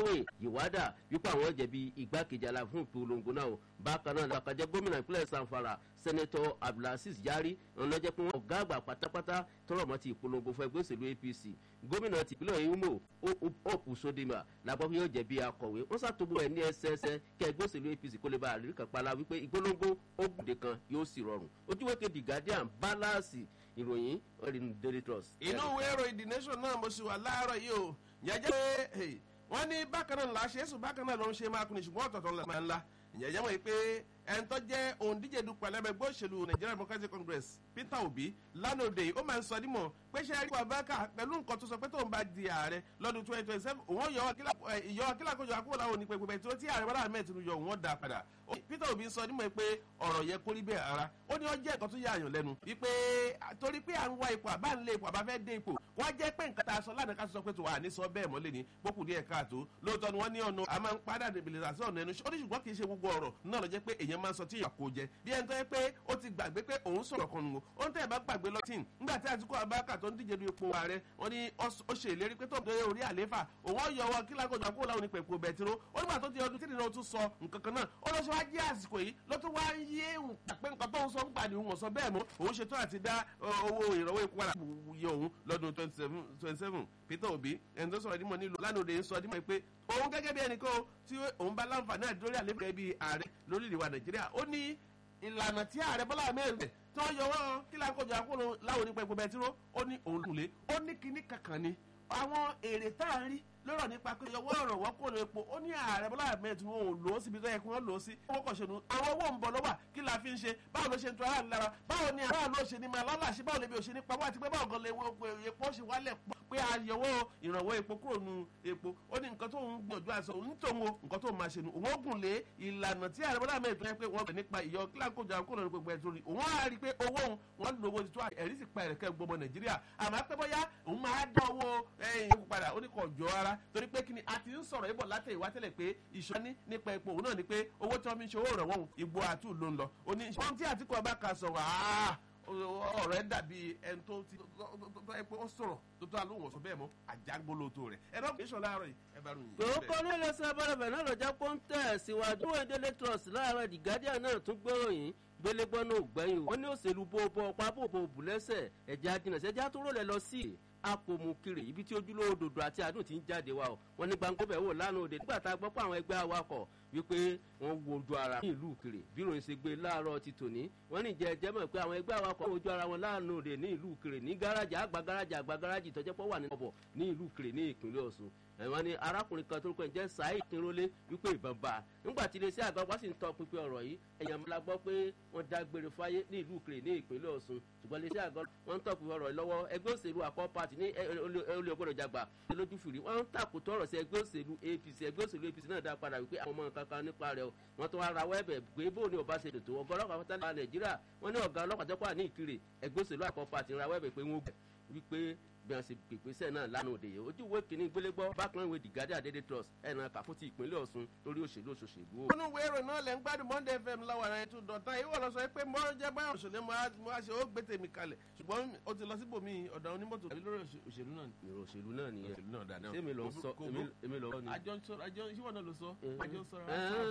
yahweh ìwádà wípé àwọn jẹ̀bi igbákejì ala fún ìpolongo náà o bákan náà làkàjẹ́ gómìnà ìpínlẹ̀ sanfara sẹ́nẹ́tọ̀ abdulaziz yari ọ̀nà jẹ́ pé wọ́n ọ̀gá àgbà pátápátá tọrọ mọ́ ti ìpolongo fún ẹgbẹ́ òṣèlú apc gómìnà tìpínlẹ̀ imo hope sodima làgbọ́ pé yóò jẹ̀bi akọ̀wé wọ́n ṣàtúbọ̀ ẹ̀ ní ẹsẹẹsẹ kí ẹgbẹ́ òṣèlú apc kó lè bá àrírí kan pala wípé ìpolongo ó gbòde kan yóò sì rọrùn ojúwé kejì guardian balance ìròyìn ọ̀rìn daily trust. inú ìwé ìròyìn the nation náà mo sì wà láàárọ̀ yìí o yẹn jẹ́ pé wọ́n ní bákan náà ńlá ṣe é sùn bákan náà ló ń ṣe máa kun ní ṣùgbọ́n ọ̀tọ̀ọ̀tọ̀ ńlá máa ńlá ìyẹn jẹ́ wọ́n yìí pé ẹni tó jẹ́ òǹdíje dupò ẹlẹ́gbẹ́ òṣèlú nigeria democratic congress peter obi lánàá òde yìí ó máa ń sọ dímọ̀ pé ṣe rí wàbákà pẹ̀lú nǹkan tó sọ pé tóun bá di ààrẹ lọ́dún twenty twenty seven òun yọ akílàkójọ akúwò láwọn onípe pẹpẹ tí ó tí ààrẹ bọ́lá ahmed tinubu yọ òun dá padà peter obi sọ dímọ̀ pé ọ̀rọ̀ yẹ kórí bẹ́ẹ̀ ara ó ní ọjọ́ ẹ̀kọ́ tó yà àyàn lẹ́nu wípé torí pé à ń wá ipò àbá ń lé ipò àbá fẹ́ dé ipò wọ́n jẹ́ pé nǹkan tá a sọ lánàá ká sọ pé tó wà ní sọ bẹ́ẹ̀ mọ́lẹ̀ ní bókù díẹ̀ káàtó lóòótọ́ ni wọ́n ní ọ̀nà a máa ń padà dèbìlẹ̀ sí ọ̀nà ẹnu ó ní ṣùgbọ́n kì í ṣe gbogbo ọ̀rọ̀ náà lọ jẹ́ pé èèyàn máa ń sọ tí ìyàkó jẹ bí ẹni tó yẹ pé ó ti gbàgbé pé òun sọ̀rọ̀ kan nù ó ń tẹ̀ bá gbàgbé lọ́tìn nígbà tí àtúkọ̀ abáka tó ń díje du ipò ààrẹ wọn ni ó ṣe ìlérí pé tó ń dé orí àléfà òun ọ̀yọ́ wọn kí lákòjọ àkókò láwọn onípe epo bẹtiró ó nígbà tó ti ọdún tí nìyẹn ó tún sọ nǹkan kan náà ó lọ ṣe wá jí àsìkò yìí ló tún wá ń yé pé nǹkan tó ń sọ ń gbà ní òun ọ̀sọ́ bẹ́ẹ̀ mọ́ òun ṣetán àti dá owó ìrànwọ́ epo padà yẹ òun lọ́dún twenty seven peter obi ẹni tó sọ̀rọ̀ dímọ̀ nílùú lánàá òde ń sọ dímọ̀ pé òun gẹ́gẹ́ bí ẹnìkan tí òun bá láǹfààní àdúrórí àlébẹ̀rẹ̀ bíi ààrẹ lórílẹ̀ wa nàìjíríà ó ní ìlànà tí ààrẹ bọ́lá ahmed tí wọ́n yọ wọ́n kí lákòjọ àkóró láwọn onípa epo bẹtiró ó ní òun lulẹ̀ ó ní kinní kankan ni àwọn èrè tá à ń rí lọ́rọ̀ nípa pé ọwọ́ ọ̀rọ̀ wọ́n kò lè po ó ní ààrẹ bọ́lá ahmed tí wọ́n ò lò ó síbi tó yẹ kí wọ́n lò ó sí owó kọ̀ ṣẹ̀nu àwọn owó ń bọ̀ lọ́wọ́ kí la fi ń ṣe báwo ló ṣe ń tu aráàlú lára báwo ni aráàlú ó ṣe ní máa lọ́lá ṣe báwo lè bí ó ṣe ní pamọ́ àti pé báwo gan lè wo epo ṣe wálẹ̀ pé àyẹ̀wò ìrànwọ́ epo kúrò nu epo ó ní nǹkan tó ń gbìyànjú àṣọ onítòun o nǹkan tó ń máa ṣe nu òun ó gùn lé ìlànà tí ààrẹ bọ́lá ahmed tó yẹ pé wọ́n bẹ̀ nípa ìyọ kílákòjà kúrò ní gbogbo ẹ̀ torí òun á rí i pé owó òun wọ́n lówó ti tó ẹ̀rí sì pa ẹ̀rẹ̀kẹ́ gbọmọ nàìjíríà àmọ́ pé bóyá òun máa dá owó ẹ̀yìn padà ó ní kò jọ ara torí pé kí ni a ti ń sọ̀rọ̀ ibọ̀ látẹ̀ ìwá tẹ́lẹ̀ pé ìṣọ́ní nípa epo òun náà ni pé owó tí wọ́n fi ń ṣe owó ìrànwọ́ òun ìgbò àtú ló ń lọ òní ìṣọ́n tí àtìkọ́ ọba kan sọ̀rọ̀ àá ọ̀rọ̀ ẹ̀ dàbí ẹni tó ti tó ẹ pé ó sọ̀rọ̀ tó tó alóhùn ọ̀sọ̀ bẹ́ẹ̀ mọ́ àjágbólótó rẹ̀ ẹ̀rọ kìíṣọ́ láàárọ̀ yìí ẹ bá ròyìn. kòókò ní iléeṣẹ́ abọ́dọ̀bẹ̀ náà lọ́jà pọ́ńtẹ̀ síwájú ìdílé trust láàárọ̀ the guardian náà tún gbóròyìn gbélégbọ́n náà gbẹ̀yìn wọ́n ní òṣèlú bó bọ́ pápó bò bù lẹ́sẹ̀ ẹ̀já jìnnà sẹ́jà tó rọlẹ̀ lọ sí apòmùkiri ibi tí ojúlówó dòdò àti àdùn ti ń jáde wa o wọn ní gbàngbó bẹ̀ wò lánàá òde nígbà tá a gbọ́ pé àwọn ẹgbẹ́ awakọ̀ wípé wọ́n wo ojú ara ní ìlú kiri bí ìròyìn ṣe gbé láàárọ̀ ti tòní wọ́n ní ìjẹ́ ẹjẹ́ mọ̀ pé àwọn ẹgbẹ́ awakọ̀ wo ojú ara wọn lánàá òde ní ìlú kiri ní gáràjì àgbà gáràjì àgbà gáràjì tọ́jẹ́ pọ̀ wà ní ọ̀bọ̀ ní ìlú kiri ní ìpínlẹ̀ ọ̀ṣun ẹ̀wọ̀n ni arákùnrin kan tó ń pè jẹ́ saheed kínrólé wípé ìbọn bá a nígbà tí iléeṣẹ́ àgbà wá sì ń tọ́ pinpin ọ̀rọ̀ yìí ẹ̀yàn la gbọ́ pé wọ́n dágbére fáyé ní ìlú kiri ní ìpínlẹ̀ ọ̀ṣun ṣùgbọ́n iléeṣẹ́ àgbà wọ́n ń tọ́ pinpin ọ̀rọ̀ yìí lọ́wọ́ ẹgbẹ́ òṣèlú àkọ́ pàtì ní olè ògbọ́dọ̀ jàgbà lójú fìrí wọ́n ń tàkùtọ̀ ọ̀rọ̀ sí ẹgbẹ́ òṣèlú apc ẹgbẹ́ òṣèlú apc náà dá padà wípé àwọn ọmọ kankan nípa rẹ̀ wọ́n tún wá rawọ́ ẹ̀bẹ̀ gbé bó ní ọba ṣe dòtò ọgọ́ ọlọ́pàá fọ́tálẹ̀ nàìjíríà wọ́n ní ọ̀gá ọlọ́pàá tẹ́kọ̀ ní ìkirè ẹgbẹ́ òṣèlú àkọ́ pàtì rawọ́ ẹ̀bẹ̀ pé wọ́n wípé bí wọn ṣe pèpèsè náà lánàá òde yìí ojú ìwé kìíní gbélégbọ́ bákan ìwé dìgádé àdédé trust ẹ̀nà kàfún ti ìpínlẹ̀ ọ̀ṣun lórí òṣèlú òṣòṣèlú o. nínú ìwé ìròyìn náà lẹ́ ń gbádùn monday fm láwọn ará ètò dọ̀tán ìwọ lọ sọ pé mọ́rọ́ jẹ́ báyọ̀ òṣèlú mo á ṣe ó gbé tèmi kalẹ̀ ṣùgbọ́n o ti lọ síbòmí ọ̀dọ̀ onímọ̀tò tàbí lórí òṣèlú náà ni. ìrò òṣèlú náà nìyẹn òṣèlú náà dáná. sẹ́mi lọ sọ èmi lọ ni. àjọ àjọ ìṣíwọ̀n náà ló sọ. àjọ sọ̀rọ̀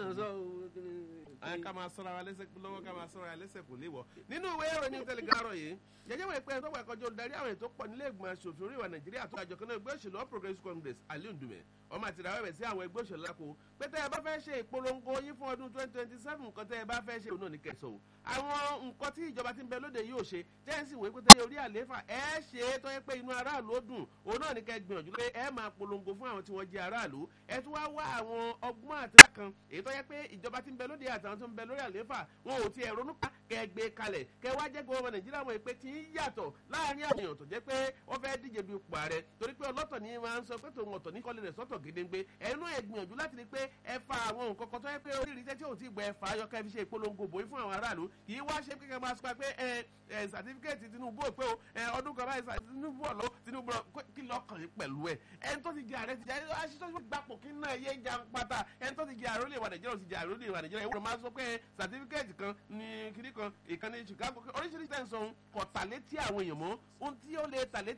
ká máa sọ̀rọ̀ wa lẹ́sẹ̀ lọ́wọ́ ká máa sọ̀rọ̀ wa lẹ́sẹ̀ kò léwọ̀. nínú ìwé ìròyìn tẹlifíàrọ̀ yìí jẹjẹ wọ ìpẹ́ tó wà kọjọ darí àwọn ètò pọ̀ nílé ìgbìmọ̀ asòfin orí ìwà nàìjíríà tó àjọ kan náà ẹgbẹ́ òṣèlú all progressives congress aliu ndume ọmọ àti ìdáwọ́ ẹ̀bẹ̀ sí àwọn ẹgbẹ́ òṣèlú lápò pé tẹ́ ẹ bá fẹ́ ṣe ìpolongo yín fún ọdún twenty twenty seven nǹkan tẹ́ ẹ bá fẹ́ ṣe òun náà ní kẹsàn-án àwọn nǹkan tí ìjọba ti ń bẹ lóde yóò ṣe jẹ́ǹsì wòye pé tẹ́lẹ̀ orí àlééfà ẹ ṣe é tó yẹ pé inú aráàlú ó dùn òun náà ní kẹ́ gbìyànjú pé ẹ máa polongo fún àwọn tí wọ́n jẹ́ aráàlú ẹ tún wá wá àwọn ọgbọ́n àtìlá kan èyí tó yẹ pé ìjọba ti ń bẹ lóde àtàwọn tó ń bẹ lórí àlééfà wọn ò tiẹ̀ ronú pa kẹ́ gbé kalẹ̀ kẹ́ wá jẹ́ gbogbo nàìjíríà mọ̀ pé tí ń yàtọ̀ láàrin àwọn èèyàn tó jẹ́ pé wọ́n fẹ́ díje du ipò ààrẹ torí pé ọlọ́tọ̀ ni máa ń sọ pé tòun ọ̀tọ̀ ní kọ́lé rẹ̀ sọ́tọ̀ gédéńgbé ẹnu ẹ̀ gbìyànjú láti rí pé ẹ fa àwọn nǹkan kan tó yẹ pé orí ìrìnsẹ́ tí ò tí gbọ́ ẹ fa ayọ́ kẹ́ fi ṣe ìpolongo bòí fún àwọn aráàlú kì í wá ṣe pé kẹ́ máa sọ pé ẹ ẹ sàtífíkẹ́ẹ̀tì tinubu ò pé o ẹ ọdún kan báyìí tinubu ọ̀lọ́ tinubu kí lọ́kàn yín pẹ̀lú ẹ ẹni tó ti jẹ ààrẹ ti jẹ aṣíṣọ́ tó gbapò kí náà yé jà ń pata ẹni tó ti jẹ ààrẹ olè wà nàìjíríà ò ti jẹ ààrẹ olè wà nàìjíríà ìwúrọ̀ máa sọ pé sàtífíkẹ́ẹ̀tì kan ní kíní kan ìkànnì chicago oríṣiríṣi tẹ̀ ń sọ kọ̀tàlétí àwọn èèyàn mọ́ ohun tí ó lè tàlétí